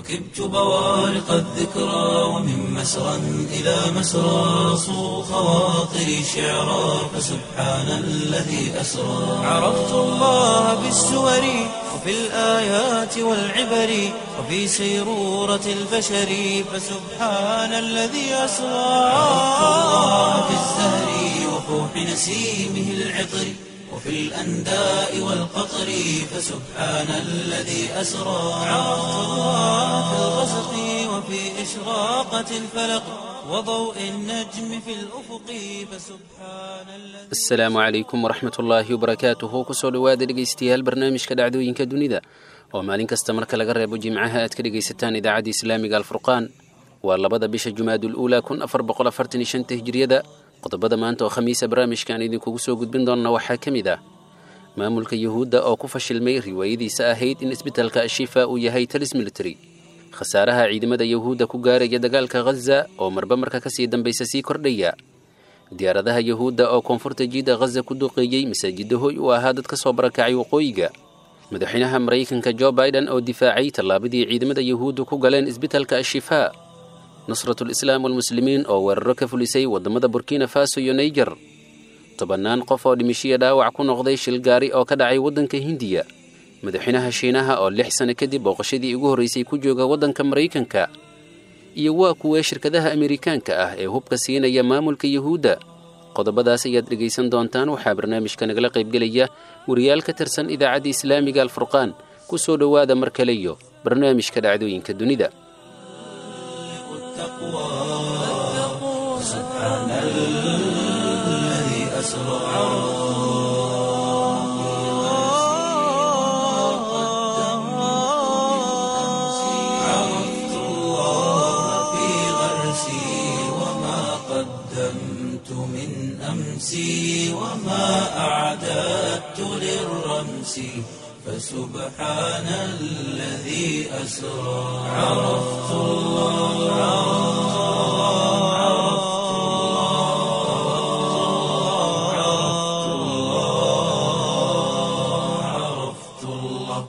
ركبت بوارق الذكرى ومن مسرى إلى مسرى صو خواطري شعرا فسبحان الذي أسرى عرفت الله بالسور وفي الآيات والعبر وفي سيرورة البشر فسبحان الذي أسرى عرفت الله في الزهر وفوح نسيمه العطر وفي الأنداء والقطر فسبحان الذي أسرى عرفت الله في الغسق وفي إشراقة الفلق وضوء النجم في الأفق فسبحان الذي asalaamu calaykum waraxmat ullaahi wabarakaatuhu kusoo dhowaada dhegaystayaal barnaamijka dhacdooyinka dunida oo maalin kasta marka laga reebo jimcaha aad ka dhegaysataan idaacadda islaamiga alfurqaan waa labada bisha jumaadul uulaa kun afar boqol afartan iyo shanta hijriyada qodobada maanta oo khamiisa barnaamijkaan idinkugu soo gudbin doonna waxaa ka mid ah maamulka yuhuudda oo ku fashilmay riwaayadiisa ahayd in isbitaalka ashifa uu yahay talis military khasaaraha ciidamada yuhuudda ku gaaraya dagaalka khaza oo marba marka kasii dambaysa sii kordhaya diyaaradaha yuhuudda oo koonfurta jiida khaza ku duqeeyey masaajidda hoy u ahaa dad ka soo barakacay waqooyiga madaxweynaha maraykanka jo biden oo difaacay tallaabadii ciidamada yuhuuddu ku galeen isbitaalka ashifaa nusratul islaam walmuslimiin oo weeraro ka fulisay waddamada burkina faso iyo naijer tobannaan qof oo dhimishiya dhaawac ku noqday shil gaari oo ka dhacay waddanka hindiya madaxweynaha shiinaha oo lix sano kadib booqashadii ugu horraysay ku jooga waddanka maraykanka iyo waa kuwee shirkadaha amerikaanka ah ee hubka siinaya maamulka yuhuudda qodobadaas ayaad dhegaysan doontaan waxaa barnaamijka nagala qaybgelaya wariyaal ka tirsan idaacadda islaamiga alfurqaan ku soo dhowaada mar kale iyo barnaamijka dhacdooyinka dunida التقوى سبحان الذي أسرى عرفت الله في غرسي وما قدمت من أمسي وما أعددت للرمس فسبحان الذي أسرى عرفت الله عرفت الله عرفت الله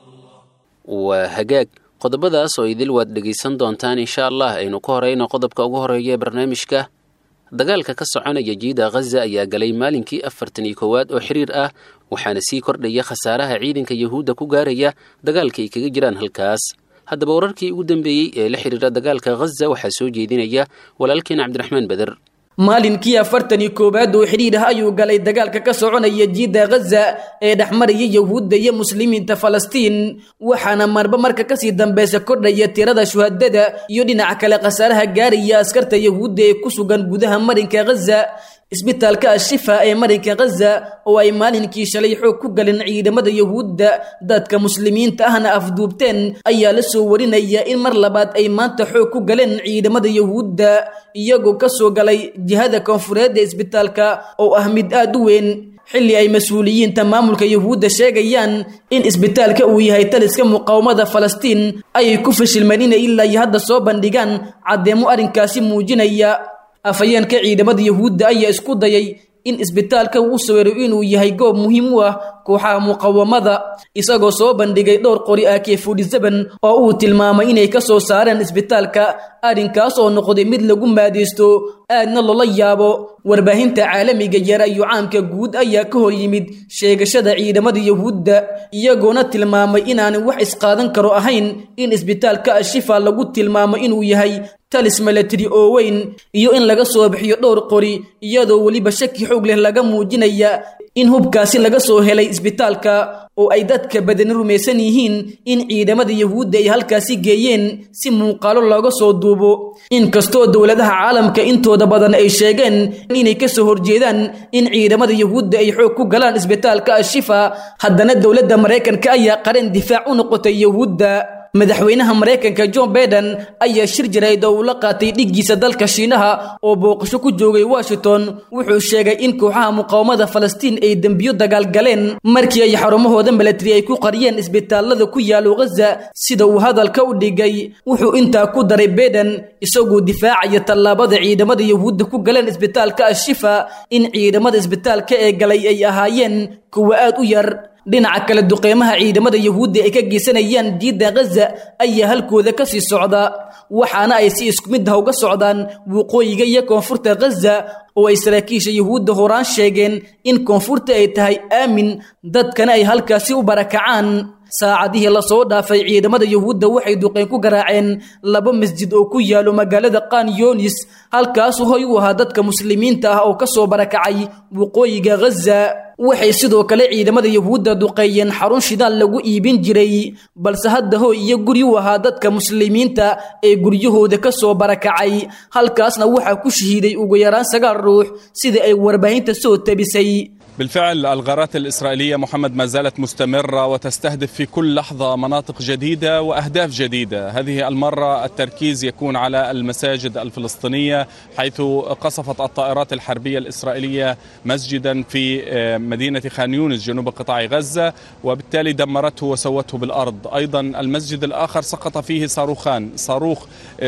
waa hagaag qodobadaas oo idil waad dhegaysan doontaan insha allah aynu ka horeyno qodobka ugu horeeya ee barnaamijka dagaalka ka soconaya jiida khaza ayaa galay maalinkii afartan iyo koowaad oo xiriir ah waxaana sii kordhaya khasaaraha ciidanka yuhuudda ku gaaraya dagaalka ay kaga jiraan halkaas haddaba wararkii ugu dambeeyey ee la xiriira dagaalka khaza waxaa soo jeedinaya walaalkeen cabdiraxmaan beder maalinkii afartan iyo koowaad oo xidhiir ah ayuu galay dagaalka ka soconaya jiidda khaza ee dhexmaraya yuhuudda iyo muslimiinta falastiin waxaana marba marka kasii dambeysa kordhaya tirada shuhadada iyo dhinaca kale khasaaraha gaaraya askarta yuhuudda ee ku sugan gudaha marinka khaza isbitaalka ashifa ee marinka khaza oo ay maalinkii shalay xoog ku galeen ciidamada yuhuudda dadka muslimiinta ahna afduubteen ayaa la soo warinaya in mar labaad ay maanta xoog ku galeen ciidamada yuhuudda iyagoo ka soo galay jihada koonfureed ee isbitaalka oo ah mid aad u weyn xilli ay mas-uuliyiinta maamulka yuhuudda sheegayaan in isbitaalka uu yahay taliska muqaawamada falastiin ayay ku fashilmeen inay ilaa iyo hadda soo bandhigaan caddeemo arrinkaasi muujinaya afhayeenka ciidamada yuhuudda ayaa isku dayay in isbitaalka uu sawiro inuu yahay goob muhiim u ah kooxaha muqawamada isagoo soo bandhigay dhowr qori ah keefudhisaban oo uu tilmaamay inay ka soo saareen isbitaalka arrinkaas oo noqday mid lagu maadaysto aadna loola yaabo warbaahinta caalamiga yara iyo caamka guud ayaa ka hor yimid sheegashada ciidamada yuhuudda iyagoona tilmaamay inaanay wax isqaadan karo ahayn in isbitaalka ashifa lagu tilmaamo inuu yahay talis milatary oo weyn iyo in laga soo bixiyo dhowr qori iyadoo weliba shaki xoog leh laga muujinaya in hubkaasi laga soo helay isbitaalka oo ay dadka badani rumaysan yihiin in ciidamada yuhuudda ay halkaasi geeyeen si muuqaalo looga soo duubo inkastoo dowladaha caalamka intooda badan ay sheegeen inay ka soo horjeedaan in ciidamada yuhuudda ay xoog ku galaan isbitaalka ashifa haddana dowladda maraykanka ayaa qaran difaac u noqotay yuhuudda madaxweynaha maraykanka john baiden ayaa shir jarayd oo uu la qaatay dhiggiisa dalka shiinaha oo booqasho ku joogay washington wuxuu sheegay in kooxaha muqaawamada falastiin ay dembiyo dagaal galeen markii ay xarumahooda milatari ay ku qariyeen isbitaalada ku yaalo ghaza sida uu hadalka u dhigay wuxuu intaa ku daray baiden isagoo difaacaya tallaabada ciidamada yuhuudda ku galeen isbitaalka ashifa in ciidamada isbitaalka ee galay ay ahaayeen kuwa aad u yar dhinaca kale duqeymaha ciidamada yahuudda ay ka geysanayaan jiidda ghaza ayaa halkooda ka sii socda waxaana ay si isku mid ah uga socdaan waqooyiga iyo koonfurta ghaza oo ay saraakiisha yahuudda horaan sheegeen in koonfurta ay tahay aamin dadkana ay halkaasi u barakacaan saacadihii lasoo dhaafay ciidamada yahuudda waxay duqeyn ku garaaceen laba masjid oo ku yaalo magaalada qaan yonis halkaasu hoy u ahaa dadka muslimiinta ah oo ka soo barakacay waqooyiga ghaza waxay sidoo kale ciidamada yahuudda duqeeyeen xarun shidaal lagu iibin jiray balse hadda hoy iyo guri u ahaa dadka muslimiinta ee guryahooda ka soo barakacay halkaasna waxaa ku shahiiday ugu yaraan sagaal ruux sida ay warbaahinta soo tabisay بالفعل الغارات الإسرائيلية محمد ما زالت مستمرة وتستهدف في كل لحظة مناطق جديدة وأهداف جديدة هذه المرة التركيز يكون على المساجد الفلسطينية حيث قصفت الطائرات الحربية الإسرائيلية مسجدا في مدينة خان يونس جنوب قطاع غزة وبالتالي دمرته وسوته بالأرض أيضا المسجد الآخر سقط فيه صاروخان صاروخ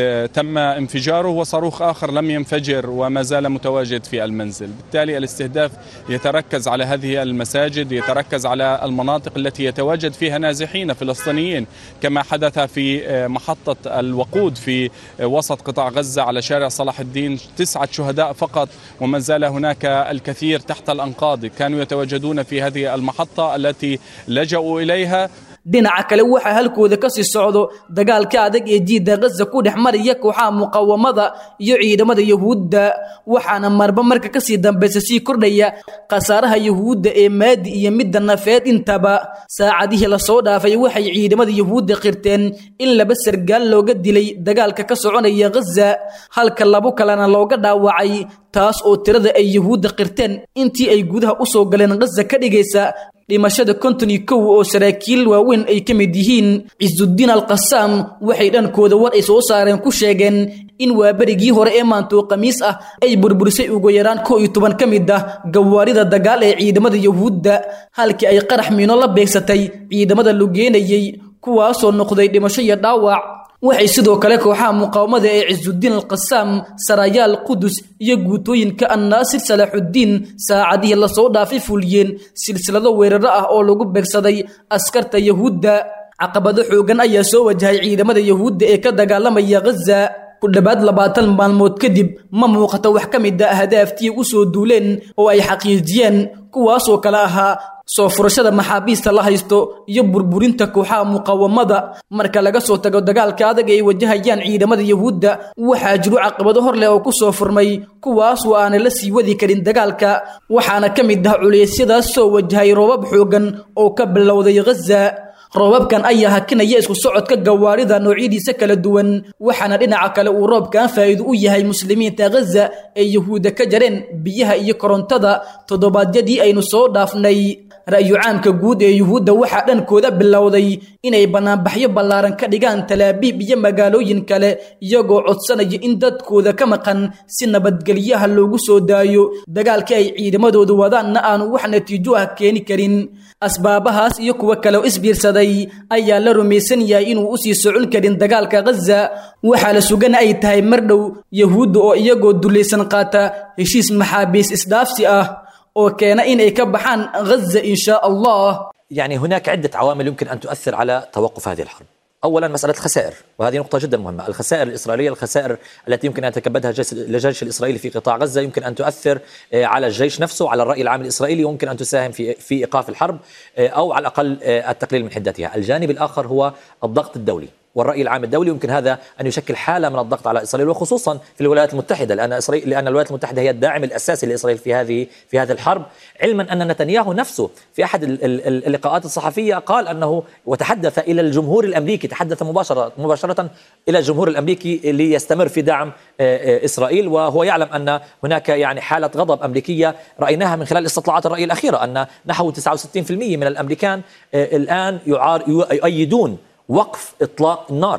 تم انفجاره وصاروخ آخر لم ينفجر وما زال متواجد في المنزل بالتالي الاستهداف يتركز يتركز على هذه المساجد يتركز على المناطق التي يتواجد فيها نازحين فلسطينيين كما حدث في محطة الوقود في وسط قطاع غزة على شارع صلاح الدين تسعة شهداء فقط وما زال هناك الكثير تحت الأنقاض كانوا يتواجدون في هذه المحطة التي لجأوا إليها dhinaca kale waxaa halkooda ka sii socdo dagaalka adag ee jiidda ghaza ku dhex maraya kooxaha muqawamada iyo ciidamada yahuudda waxaana marba marka kasii dambaysa sii kordhaya khasaaraha yahuudda ee maadi iyo midda nafeed intaba saacadihii lasoo dhaafay waxay ciidamada yahuudda qirteen in laba sargaal looga dilay dagaalka ka soconaya ghaza halka labo kalena looga dhaawacay taas oo tirada ay yahuudda qirteen intii ay gudaha u soo galeen ghaza ka dhigaysa dhimashada konton iyo kow oo saraakiil waaweyn ay ka mid yihiin cisudiin alqasaam waxay dhankooda war ay soo saareen ku sheegeen in waaberigii hore ee maantoo khamiis ah ay burburisay ugu yaraan kow iyo toban ka mid ah gawaarida dagaal ee ciidamada yahuudda halkii ay qarax miino la beegsatay ciidamada lugeenayey kuwaasoo noqday dhimasho iyo dhaawac waxay sidoo kale kooxaha muqaawamada ee cisudiin alqasaam sarayaal qudus iyo guutooyinka annaasir salaaxuddiin saacadihii lasoo dhaafay fuliyeen silsilado weeraro ah oo lagu beegsaday askarta yahuudda caqabado xoogan ayaa soo wajahay ciidamada yahuudda ee ka dagaalamaya ghaza ku dhowaad labaatan maalmood kadib ma muuqato wax ka mid a ahdaaftii u soo duuleen oo ay xaqiijiyeen kuwaasoo kale ahaa soo furashada maxaabiista la haysto iyo burburinta kooxaha muqawamada marka laga soo tago dagaalka adag ay wajahayaan ciidamada yahuudda waxaa jiro caqabado hor leh oo ku soo furmay kuwaas oo aanay la sii wadi karin dagaalka waxaana ka mid ah culeysyadaas soo wajahay roobab xoogan oo ka bilowday ghaza roobabkan ayaa hakinaya isku socodka gawaarida noocyadiisa kala duwan waxaana dhinaca kale uu roobkan faa'iido u yahay muslimiinta ghaza ee yahuudda ka jareen biyaha iyo korontada toddobaadyadii aynu soo dhaafnay ra'yu caamka guud ee yuhuudda waxaa dhankooda bilowday inay bannaanbaxyo ballaaran ka dhigaan talaabiib iyo magaalooyin kale iyagoo codsanaya in dadkooda ka maqan si nabadgelyaha loogu soo daayo dagaalkii ay ciidamadoodu wadaanna aanu wax natiijo ah keeni karin asbaabahaas iyo kuwo kale oo isbiirsaday ayaa la rumaysan yahay inuu usii socon karin dagaalka ghaza waxaa la sugan ay tahay mar dhow yahuudda oo iyagoo dulaysan qaata heshiis maxaabiis isdhaafsi ah oo keena inay ka baxaan ghaza in shaa allah يعني هناك عدة عوامل يمكن أن تؤثر على توقف هذه الحرب أولا مسألة الخسائر وهذه نقطة جدا مهمة الخسائر الإسرائيلية الخسائر التي يمكن أن يتكبدها الجيش الإسرائيلي في قطاع غزة يمكن أن تؤثر على الجيش نفسه على الرأي العام الإسرائيلي ويمكن أن تساهم في في إيقاف الحرب أو على الأقل التقليل من حدتها الجانب الآخر هو الضغط الدولي والرأي العام الدولي يمكن هذا أن يشكل حالة من الضغط على إسرائيل وخصوصا في الولايات المتحدة لأن إسرائيل لأن الولايات المتحدة هي الداعم الأساسي لإسرائيل في هذه في هذه الحرب علما أن نتنياهو نفسه في أحد اللقاءات الصحفية قال أنه وتحدث إلى الجمهور الأمريكي تحدث مباشرة مباشرة إلى الجمهور الأمريكي ليستمر في دعم إسرائيل وهو يعلم أن هناك يعني حالة غضب أمريكية رأيناها من خلال استطلاعات الرأي الأخيرة أن نحو 69% من الأمريكان الآن يعار يؤيدون وقف إطلاق النار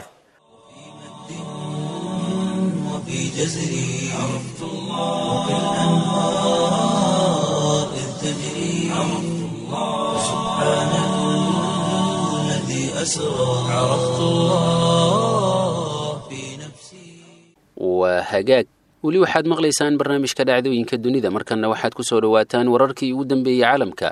وفي جزري عرفت الله الأنهار إذ تجري عرفت الله سبحان الذي أسرى عرفت الله في نفسي waa hagaag weli waxaad maqlaysaan barnaamijka dhacdooyinka dunida markanna waxaad ku soo dhowaataan wararkii ugu dambeeyey caalamka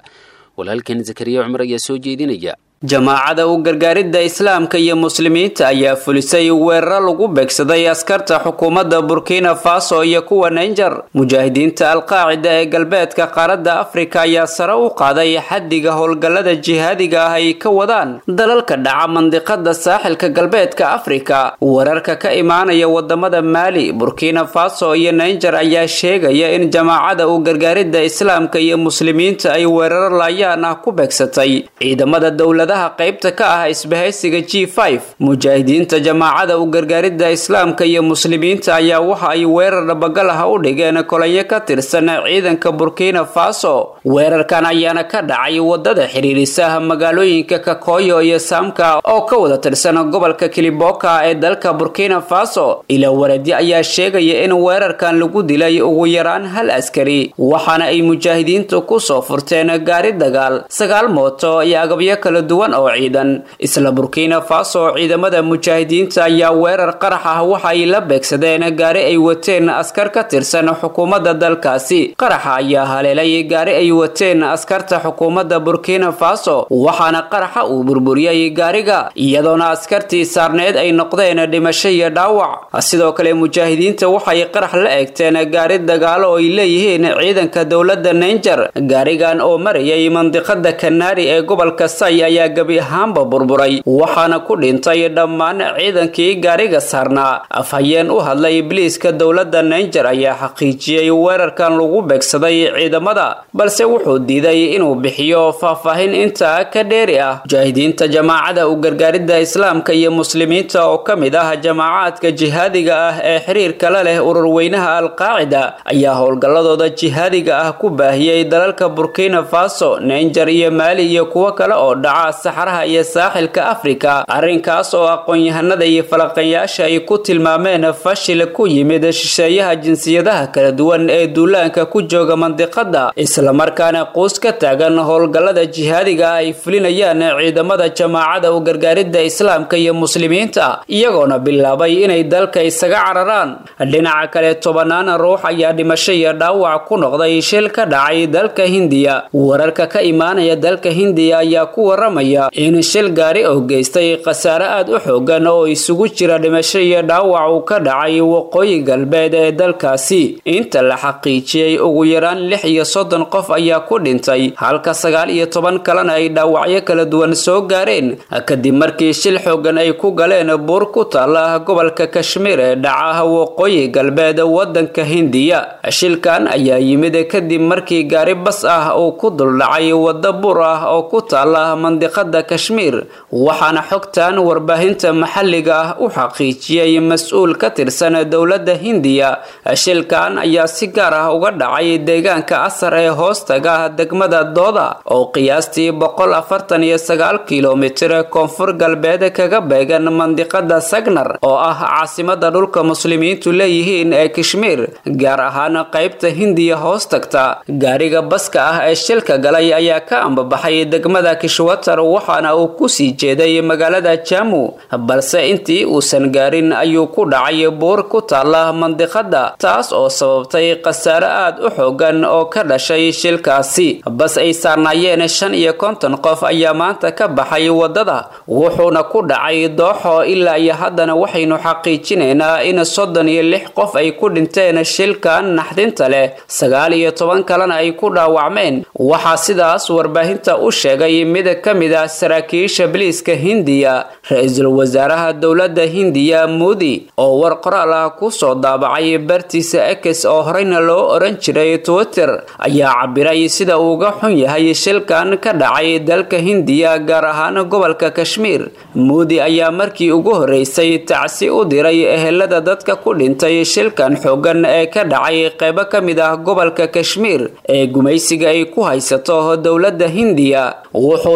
walaalkan zakariya cumar ayaa soo jeedinaya jamaacada u gargaaridda islaamka iyo muslimiinta ayaa fulisay weeraro lagu beegsaday askarta xukuumadda burkina faso iyo kuwa nainger mujaahidiinta alqaacida ee galbeedka qaaradda afrika ayaa sare u qaaday xaddiga howlgallada jihaadiga ah ay ka wadaan dalalka dhaca mandiqada saaxilka galbeedka afrika wararka ka imaanaya wadamada maali burkina faso iyo nainger ayaa sheegaya in jamaacada u gargaaridda islaamka iyo muslimiinta ay weeraro laayaan ah ku beegsatay ciidamada dowlada qaybta ka ah isbahaysiga g mujaahidiinta jamaacada u gargaaridda islaamka iyo muslimiinta ayaa waxa ay weerar dhabagal ah u dhigeen kolanyo ka tirsan ciidanka burkina faso weerarkan ayaana ka dhacay wadada xiriirisa magaalooyinka kakoyo iyo saamka oo ka wada tirsan gobolka kiliboka ee dalka burkina faso ilaa waradi ayaa sheegaya in weerarkan lagu dilay ugu yaraan hal askari waxaana ay mujaahidiintu kusoo furteen gaari dagaal sagaal mooto iyo agabyo kala duwan oo ciidan isla burkina faso ciidamada mujaahidiinta ayaa weerar qarax ah waxa ay la beegsadeen gaari ay wateen askar ka tirsan xukuumadda dalkaasi qaraxa ayaa haleelay gaari ay wateen askarta xukuumadda burkina faso waxaana qaraxa uu burburiyey gaariga iyadoona askartii saarneed ay noqdeen dhimasho iyo dhaawac sidoo kale mujaahidiinta waxay qarax la eegteen gaari dagaalo oo ay leeyihiin ciidanka dowladda nainger gaarigan oo marayay mandiqada kanaari ee gobolka say ayaa gebi ahaanba burburay waxaana ku dhintay dhammaan ciidankii gaariga saarnaa afhayeen u hadlay ibliiska dowladda nainger ayaa xaqiijiyey weerarkan lagu beegsaday ciidamada balse wuxuu diiday inuu bixiyo faahfaahin intaa ka dheeri ah mujaahidiinta jamaacada u gargaaridda islaamka iyo muslimiinta oo ka mid ah jamaacaadka jihaadiga ah ee xiriirka la leh ururweynaha alqaacida ayaa howlgalladooda jihaadiga ah ku baahiyey dalalka burkina faso nainger iyo maali iyo kuwo kale oo dhaca saxaraha iyo saaxilka afrika arrinkaas oo aqoon-yahanada iyo falaqayaasha ay ku tilmaameen fashil ku yimid shisheeyaha jinsiyadaha kala duwan ee duulaanka ku jooga mandiqada islamarkaana quus ka taagan howlgallada jihaadiga ah ay fulinayaan ciidamada jamaacada u gargaaridda islaamka iyo muslimiinta iyagoona bilaabay inay dalka isaga cararaan dhinaca kale tobanaan ruux ayaa dhimasho iyo dhaawac ku noqday shil ka dhacay dalka hindiya wararka ka imaanaya dalka hindiya ayaa ku waramaya in shil gaari oo geystay khasaare aad u xoogan oo isugu jira dhimasho iyo dhaawac uu ka dhacay waqooyi galbeed ee dalkaasi inta la xaqiijiyey ugu yaraan lix iyo soddon qof ayaa ku dhintay halka sagaal iyo toban kalena ay dhaawacyo kala duwan soo gaareen kadib markii shil xoogan ay ku galeen buur ku taala gobolka kashmiir ee dhaca waqooyi galbeed wadanka hindiya shilkan ayaa yimid kadib markii gaari bas ah uu ku duldhacay wadda buur ah oo ku taala mandiqada kashmiir waxaana xogtan warbaahinta maxalliga ah u xaqiijiyey mas-uul ka tirsan dowladda hindiya shilkan ayaa si gaar ah uga dhacay deegaanka asar ee hoostaga degmada dooda oo qiyaastii boqol afartan iyo sagaal kilomitir koonfur galbeed kaga beegan mandiqada sagnar oo ah caasimada dhulka muslimiintu leeyihiin ee kashmiir gaar ahaan qaybta hindiya hoos tagta gaariga baska ah ee shilka galay ayaa ka ambabaxay degmada kishwatar waxaana uu kusii jeeday magaalada jamu balse intii uusan gaarin ayuu ku dhacay buur ku taala mandiqada taas oo sababtay khasaare aad u xoogan oo ka dhashay shilkaasi bas ay saarnaayeen shan iyo konton qof ayaa maanta ka baxay wadada wuxuuna ku dhacay dooxo ilaa iyo haddana waxaynu xaqiijinaynaa in soddon iyo lix qof ay ku dhinteen shilkan naxdinta leh sagaal iyo toban kalena ay ku dhaawacmeen waxaa sidaas warbaahinta u sheegay mid ka mid ah saraakiisha biliiska hindiya ra-iisul wasaaraha dowladda hindiya muudi oo war qoraal ah kusoo daabacay bartiisa ex oo horeyna loo oran jiray twitter ayaa cabiray sida uuga xun yahay shilkan ka dhacay dalka hindiya gaar ahaan gobolka kashmiir muudi ayaa markii ugu horeysay tacsi u diray ehelada dadka ku dhintay shilkan xoogan ee ka dhacay qeybo ka mid ah gobolka kashmiir ee gumaysiga ay ku haysato dowladda hindiya wuxuu sidoo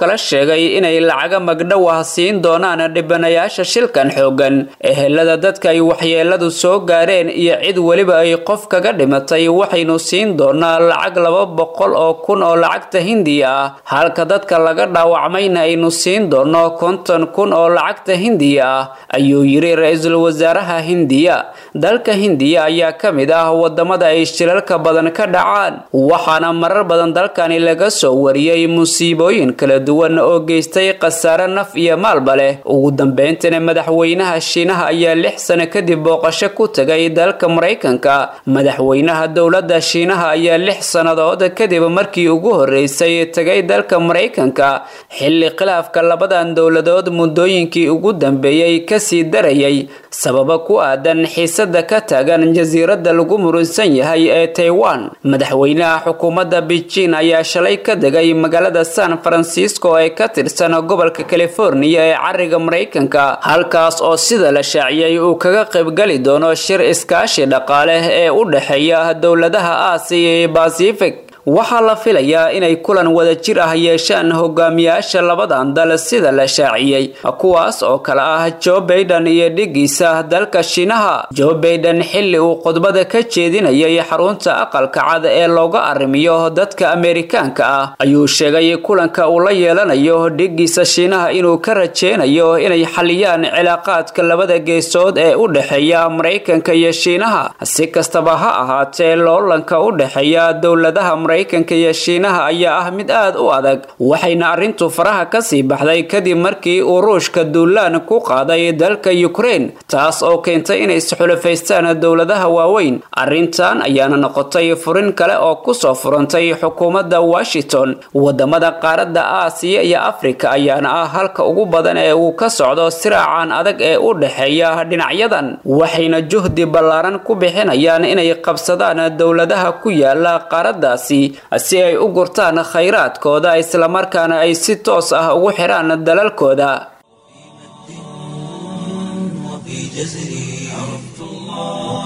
kale sheegay inay lacaga magdhow ah siin doonaan dhibanayaasha shilkan xoogan ehelada dadka ay waxyeeladu soo gaareen iyo cid weliba ay qof kaga dhimatay waxaynu siin doonaa lacag laba boqol oo kun oo lacagta hindiya ah halka dadka laga dhaawacmayna aynu siin doono konton kun oo lacagta hindiya ah ayuu yiri ra-iisul wasaaraha hindiya dalka hindiya ayaa ka mid ah wadamada ay shilalka badan ka dhacaan waxaana marar badan dalkani laga soo wariyey musiibooyin kala duwan oo geystay khasaare naf iyo maalba leh ugu dambeyntina madaxweynaha shiinaha ayaa lix sano kadib booqasho ku tagay dalka maraykanka madaxweynaha dowladda shiinaha ayaa lix sannadood kadib markii ugu horeysay tagay dalka maraykanka xilli khilaafka labadan dowladood muddooyinkii ugu dambeeyey kasii darayay sababa ku aadan xiisada ka taagan jasiiradda lagu murunsan yahay ee taiwan madaxweynaha xukuumadda beijing ayaa shalay ka degay magaalada san francisco ee ka tirsan gobolka californiya ee cariga maraykanka halkaas oo sida la shaaciyey uu kaga qaybgali doono shir iskaashi dhaqaale ee u dhexeeya dowladaha aasiya iyo basific waxaa la filayaa inay kulan wadajir ah yeeshaan hogaamiyaasha labadan dal sida la shaaciyey kuwaas oo kale ah joe baiden iyo dhigiisa dalka shiinaha joe baiden xilli uu khudbada ka jeedinayay xarunta aqalka cad ee looga arrimiyo dadka ameerikaanka ah ayuu sheegay kulanka uu la yeelanayo dhigiisa shiinaha inuu ka rajeynayo inay xaliyaan cilaaqaadka labada geesood ee u dhexeeya maraykanka iyo shiinaha si kastaba ha ahaatee loolanka u dhexeeya dowladaha maraykanka iyo shiinaha ayaa ah mid aad u adag waxayna arrintu faraha kasii baxday kadib markii uu ruushka duulaan ku qaaday dalka ukraine taas oo keentay inay isxulafaystaan dowladaha waaweyn arrintan ayaana noqotay furin kale oo kusoo furantay xukuumadda washington wadamada qaaradda aasiya iyo afrika ayaana ah halka ugu badan ee uu ka socdo siraacan adag ee u dhexeeya dhinacyadan waxayna juhdi ballaaran ku bixinayaan inay qabsadaan dowladaha ku yaala qaaraddaasi si ay u gurtaan khayraadkooda islamarkaana ay si toos ah ugu xiraan dalalkooda وفي جزري عرفت الله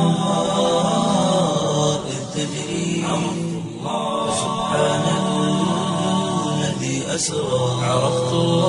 الأنهار إذ تجري عرفت الله سبحان الذي أسرى عرفت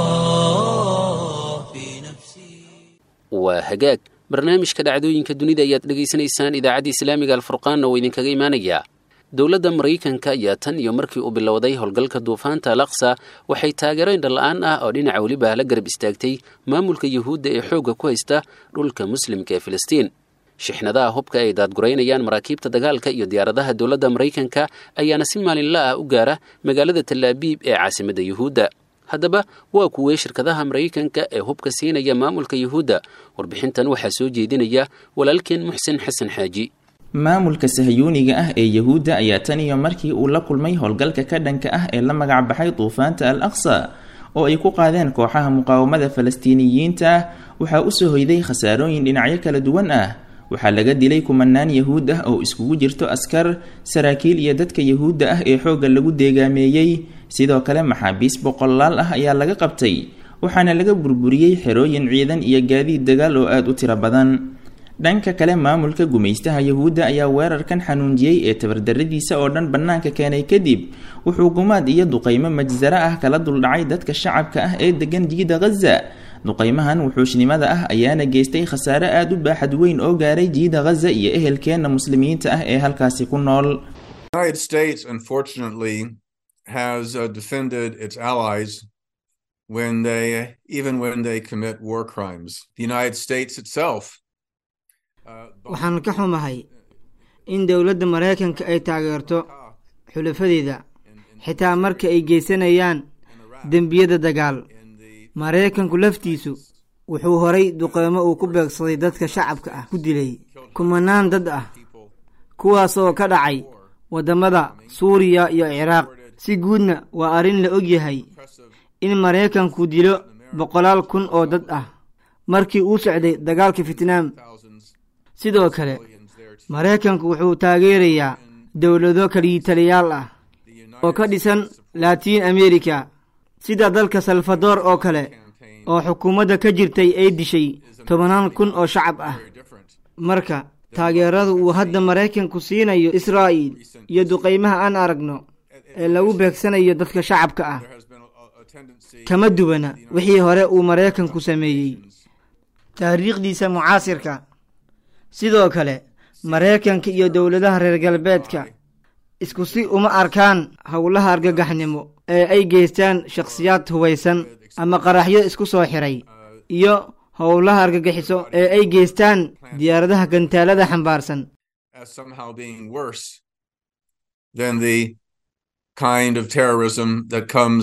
الله في نفسي waa hagaag barnaamijka dhacdooyinka dunida ayaad dhegaysanaysaan idaacadda islaamiga alfurqaanna oo idinkaga imaanayaa dowladda maraykanka ayaa tan iyo markii uu bilowday howlgalka duufaanta al aqsa waxay taageero indhala-aan ah oo dhinaca weliba la garab istaagtay maamulka yuhuudda ee xoogga ku haysta dhulka muslimka ee filistiin shixnadaha hubka ay daadguraynayaan maraakiibta dagaalka iyo diyaaradaha dowladda maraykanka ayaana si maalinla ah u gaara magaalada talaabiib ee caasimadda yuhuudda haddaba waa kuwee shirkadaha maraykanka ee hubka siinaya maamulka yuhuudda warbixintan waxaa soo jeedinaya walaalkeen muxsen xasan xaaji maamulka sahayuuniga ah ee yahuudda ayaa tan iyo markii uu la kulmay howlgalka ka dhanka ah ee la magac baxay duufaanta al aqsa oo ay ku qaadeen kooxaha muqaawamada falastiiniyiinta ah waxaa usoo hoyday khasaarooyin dhinacyo kala duwan ah waxaa laga dilay kumanaan yahuud ah oo iskugu jirto askar saraakiil iyo dadka yahuudda ah ee xoogga lagu deegaameeyey sidoo kale maxaabiis boqolaal ah ayaa laga qabtay waxaana laga burburiyey xerooyin ciidan iyo gaadiid dagaal oo aada u tiro badan dhanka kale maamulka gumaystaha yahuudda ayaa weerarkan xanuunjiyey ee tabardaradiisa oo dhan bannaanka keenay kadib wuxuu gumaad iyo duqaymo majsaro ah kala duldhacay dadka shacabka ah ee degan jiida khaza duqaymahan wuxuushnimada ah ayaana geystay khasaare aada u baaxad weyn oo gaaray jiida khaza iyo ehelkeenna muslimiinta ah ee halkaasi ku nool United States, unfortunately, has uh, defended its allies when they, even when they commit war crimes. The United States itself. uh, waxaan ka xumahay in dowladda maraykanka ay taageerto xulafadeeda xitaa marka ay geysanayaan dembiyada dagaal maraykanku laftiisu wuxuu horay duqeymo uu ku beegsaday dadka shacabka ah ku dilay kumanaan dad ah kuwaasoo ka dhacay waddamada suuriya iyo ciraaq si guudna waa arrin la og yahay in maraykanku dilo boqolaal kun oo dad ah markii uu socday dagaalka fitnaam sidoo kale maraykanku wuxuu taageerayaa dowlado kaliitaliyaal ah oo ka dhisan latiin america sida dalka salvador oo kale oo xukuumadda ka jirtay ay dishay tobanaan kun oo shacab ah marka taageerada uu hadda maraykanku siinayo israa'iil iyo duqaymaha aan aragno ee lagu beegsanayo dadka shacabka ah kama duwana wixii hore uu maraykanku sameeyey taariikhdiisa mucaasirka sidoo kale maraykanka iyo dowladaha reer galbeedka isku si uma arkaan howlaha argagaxnimo ee ay geystaan shakhsiyaad hubaysan ama qaraxyo isku soo xiray iyo howlaha argagixiso ee ay geystaan diyaaradaha gantaalada xambaarsan as somehow being worse than the kind of terrorism that comes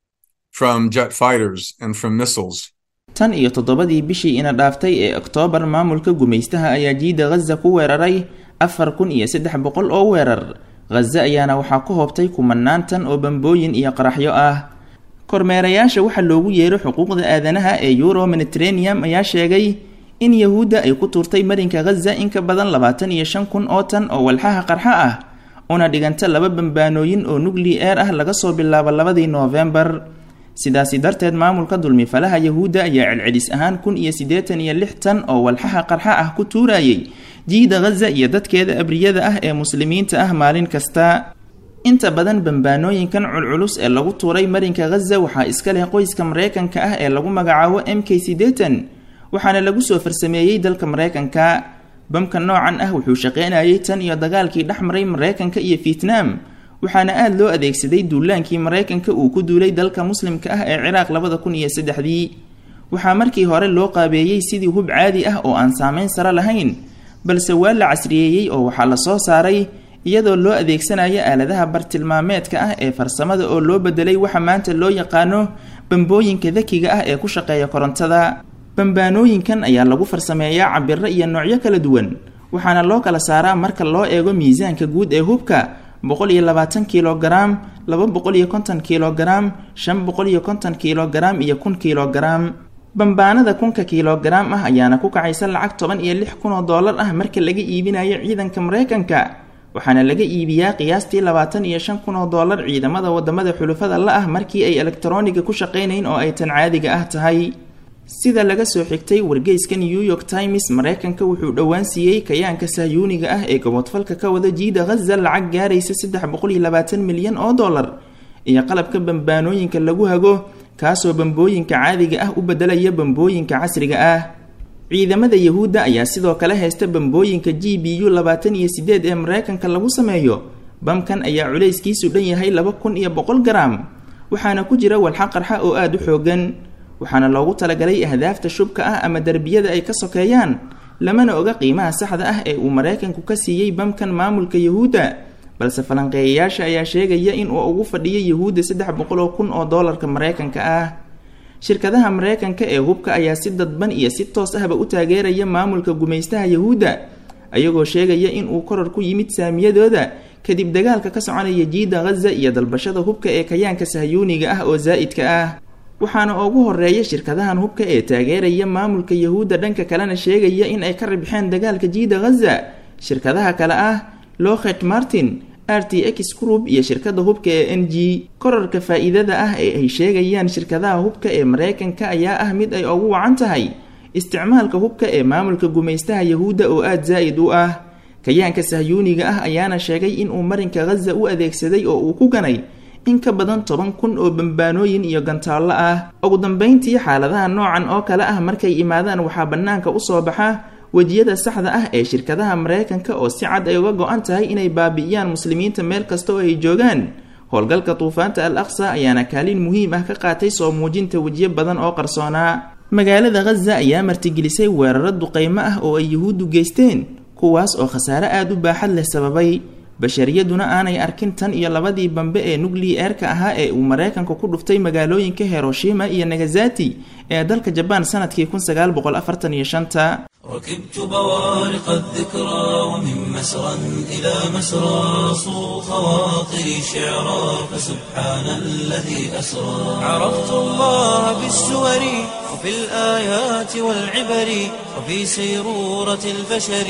from jet fighters and from missiles. tan iyo toddobadii bishii ina dhaaftay ee oktoobar maamulka gumaystaha ayaa jiida ghaza ku weeraray afar kun iyo saddex boqol oo weerar ghaza ayaana waxaa ku hoobtay kumanaan tan oo bambooyin iyo qaraxyo ah kormeerayaasha waxaa loogu yeero xuquuqda aadanaha ee euro mediterraneum ayaa sheegay in yahuudda ay ku tuurtay marinka ghaza in ka badan labaatan iyo shan kun oo tan oo walxaha qarxa ah una dhiganta laba bambaanooyin oo nucli-eer ah laga soo bilaabo labadii noofembar sidaasi darteed maamulka dulmifalaha yahuudda ayaa celcelis ahaan kun iyo siddeetan iyo lix tan oo walxaha qarxa ah ku tuurayay jiida ghaza iyo dadkeeda abriyada ah ee muslimiinta ah maalin kasta inta badan bambaanooyinkan culculus ee lagu tuuray marinka ghaza waxaa iska leh qoyska maraykanka ah ee lagu magacaabo m k siddeetan waxaana lagu soo farsameeyey dalka maraykanka bamka noocan ah wuxuu shaqeynayay tan iyo dagaalkii dhex maray maraykanka iyo fietnaam waxaana aada loo adeegsaday duulaankii maraykanka uu ku duulay dalka muslimka ah ee ciraaq labada kun iyo saddexdii waxaa markii hore loo qaabeeyey sidii hub caadi ah oo aan saameyn sare lahayn balse waa la casriyeeyey oo waxaa la soo saaray iyadoo loo adeegsanayo aaladaha bartilmaameedka ah ee farsamada oo loo bedelay waxa maanta loo yaqaano bambooyinka dakiga ah ee ku shaqeeya korontada bambaanooyinkan ayaa lagu farsameeyaa cabiro iyo noocyo kala duwan waxaana loo kala saaraa marka loo eego miisaanka guud ee hubka boqol iyo labaatan kilogaram laba boqol iyo konton kilogaram shan boqol iyo konton kilogaram iyo kun kilogaram bambaanada kunka kilogaram ah ayaana ku kacaysa lacag toban iyo lix kun oo doolar ah marka laga iibinayo ciidanka maraykanka waxaana laga iibiyaa qiyaastii labaatan iyo shan kun oo doolar ciidamada wadamada xulufada la ah markii ay elektroniga ku shaqaynayn oo ay tan caadiga ah tahay sida laga soo xigtay wargeyska new york times maraykanka wuxuu dhowaan siiyey kayaanka sahyuuniga ah ee gobodfalka ka wada jiida ghaza lacag gaaraysa saddex boqol iyo labaatan milyan oo dollar iyo qalabka bambaanooyinka lagu hago kaasoo bambooyinka caadiga ah u bedelaya bambooyinka casriga ah ciidamada yahuudda ayaa sidoo kale haysta bambooyinka g b u labaatan iyo sideed ee maraykanka lagu sameeyo bamkan ayaa culayskiisu dhan yahay laba kun iyo boqol garam waxaana ku jira walxa qarxa oo aada u xoogan waxaana loogu talagalay ahdaafta shubka ah ama derbiyada ay ka sokeeyaan lamana oga qiimaha saxda ah ee uu maraykanku ka siiyey bamkan maamulka yahuudda balse falanqeeyayaasha ayaa sheegaya in uu ugu fadhiyo yahuudda saddex boqol oo kun oo doolarka maraykanka ah shirkadaha maraykanka ee hubka ayaa si dadban iyo si toos ahba u taageeraya maamulka gumaystaha yahuudda ayagoo sheegaya in uu koror ku yimid saamiyadooda kadib dagaalka ka soconaya jiida ghaza iyo dalbashada hubka ee kayaanka sahyuuniga ah oo zaa'idka ah waxaana ugu horeeya shirkadahan hubka ee taageeraya maamulka yahuudda dhanka kalena sheegaya in ay ka ribxeen dagaalka jiida ghaza shirkadaha kale ah lockheed martin r t x group iyo shirkada hubka ee n g korarka faa-iidada ah ee ay sheegayaan shirkadaha hubka ee maraykanka ayaa ah mid ay ugu wacan tahay isticmaalka hubka ee maamulka gumaystaha yahuudda oo aada zaa'id u ah kayaanka sahyuuniga ah ayaana sheegay inuu marinka ghaza u adeegsaday oo uu ku ganay in ka badan toban kun oo bambaanooyin iyo gantaallo ah ugu dambeyntii xaaladaha noocan oo kale ah markay imaadaan waxaa bannaanka usoo baxa wejiyada saxda ah ee shirkadaha maraykanka oo si cad ay uga go-an tahay inay baabi'iyaan muslimiinta meel kasta oo ay joogaan howlgalka duufaanta al aqsa ayaana kaalin muhiim ah ka qaatay soo muujinta wejiyo badan oo qarsoonaa magaalada ghaza ayaa martigelisay weeraro duqeymo ah oo ay yuhuuddu geysteen kuwaas oo khasaare aada u baaxad leh sababay bashariyaduna aanay arkin tan iyo labadii bambe ee nucli-eerka ahaa ee uu maraykanku ku dhuftay magaalooyinka hiroshima iyo nagasati ee dalka jabaan sanadkii kun sagaal boqol afartan iyo shanta ركبت بوارق الذكرى ومن مسرى إلى مسرى صو خواطري شعرا فسبحان الذي أسرى عرفت الله بالسور وفي الآيات والعبر وفي سيرورة البشر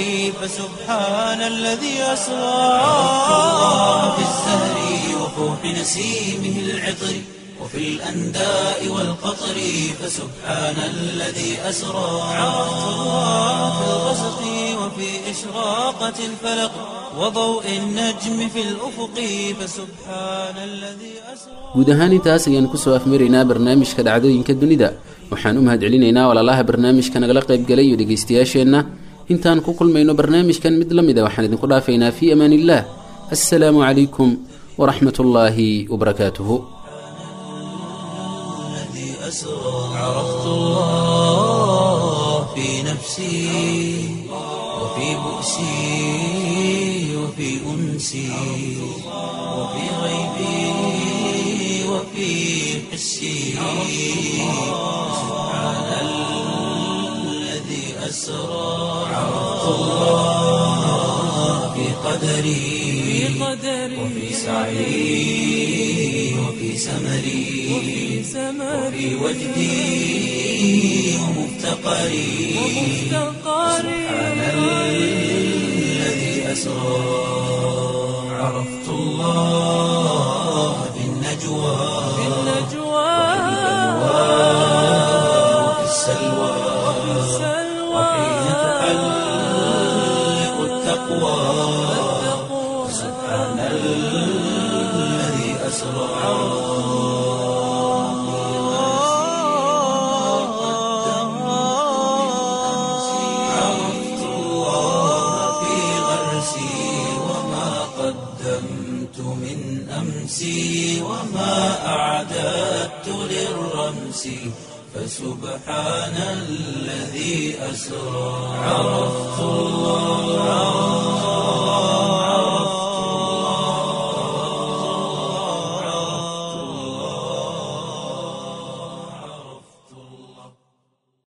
فسبحان الذي أسرى عرفت الله بالزهر وفوح نسيمه العطر وفي الأنداء والقطر فسبحان الذي أسرى عرفت الله في الغسق وفي وفي إشراقة الفلق وضوء النجم في الأفق فسبحان الذي أسرى guud ahaan intaas ayaan kusoo afmaraynaa barnaamijka dhacdooyinka dunida waxaan u mahad celinaynaa walaalaha barnaamijka nagala qaybgalay iyo dhegaystayaasheenna intaan ku kulmayno barnaamijkan mid la mida waxaan idinku dhaafaynaa fii amaan illah assalaamu calaykum waraxmat ullaahi wabarakaatuhu الذي أسرى عرفت الله في نفسي وفي بؤسي وفي أنسي وفي غيبي وفي حسي سبحان الذي أسرى عرفت الله في قدري وفي سعي وفي سمري وفي وجدي ومفتقري سبحان الذي أسرى عرفت الله في النجوى وفي السلوى وحين تحلق التقوى سبحان الذي أسرى عرفت الله في غرسي وما قدمت من أمسي وما أعددت للرمس فسبحان الذي أسرى عرفت الله